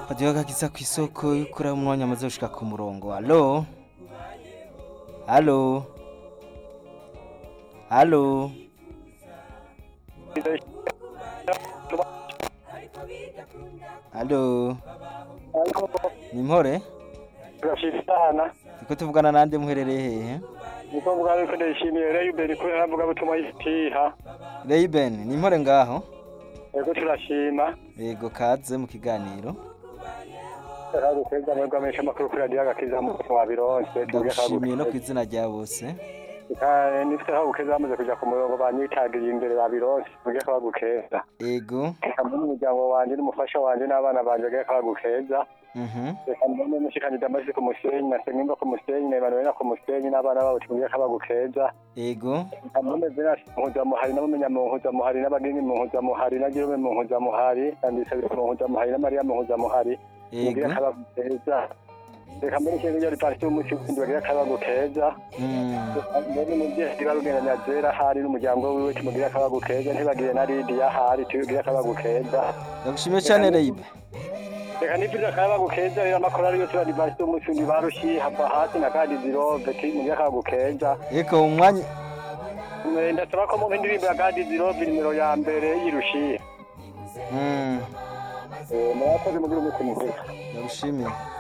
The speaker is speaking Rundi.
radiyo gakiza ku isoko y'ukuri aho umwanya amaze gushika ku murongo alo alo alo alo ni mpore turashimana turiko tuvugana nande muherereye hehe niko mvuga yuko ndayishimiye rero imbere ko naravuga butuma yitiha Rayben ni mpore ngaho yego turashima yego kaze mu kiganiro aragukweza mwebwe amenyesha amakuru kuri radiyo agakiza mu wa bironse ndagushimiye no ku izina rya bose nifite aho bukeza bamaze kuja ku murongo banyitagiriye imbere ba bironse tuge ko bagukeza yego hamwe n'umuryango wanje n'umufasha wanje n'abana banje tuge ko bagukeza mhm reka mbone mushikanje damasi ku musenyi na senimba ku musenyi na emanuela ku musenyi n'abana babo tuge ko bagukeza yego hamwe venasi muhuzamuhari n'abamenya mu muhuzamuhari n'abageni mu muhuzamuhari na Jerome mu muhuzamuhari nandisabira mu muhuzamuhari na Maria mu muhuzamuhari yego mugira akabagu keza reka mbere ikintu ryari parti y'umusi w'indi bagira akabagu keza Mm, ndagushimiye cyane Rayben reka nipfuza akabagu keza rero amakorari yose bari parti y'umusi w'indi barushi hava hasi na kandi zirove mugira akabagu keza yego umwanya Eh, ndasaba ko mu indirimbo ya kandi zirove nimero ya mbere y'irushiye Mm, murakoze mugira umunsi mwiza ndagushimiye